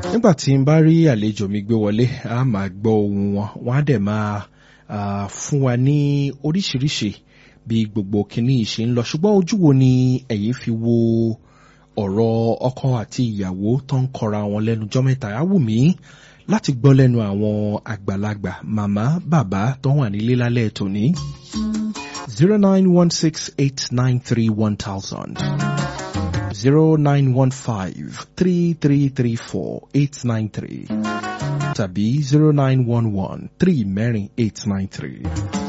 nígbà tí n bá rí àlejò mi gbé wọlé a máa gbọ́ ohùn wọn wọn á dẹ̀ máa ah, fún wa ní oríṣiríṣi bí gbogbo kìíní yìí ṣe ń lọ ṣùgbọ́n ojú wo ni ẹ̀yin fi wo ọ̀rọ̀ ọkọ àti ìyàwó tó ń kọra wọn lẹ́nu jọ́ mẹ́ta á wù mí láti gbọ́ lẹ́nu àwọn àgbàlagbà màmá bàbá tó wà nílé lálẹ́ tòní. zero nine one six eight nine three one thousand zero nine one five three three three four eight nine three tàbí zero nine one one three mẹ́rin eight nine three.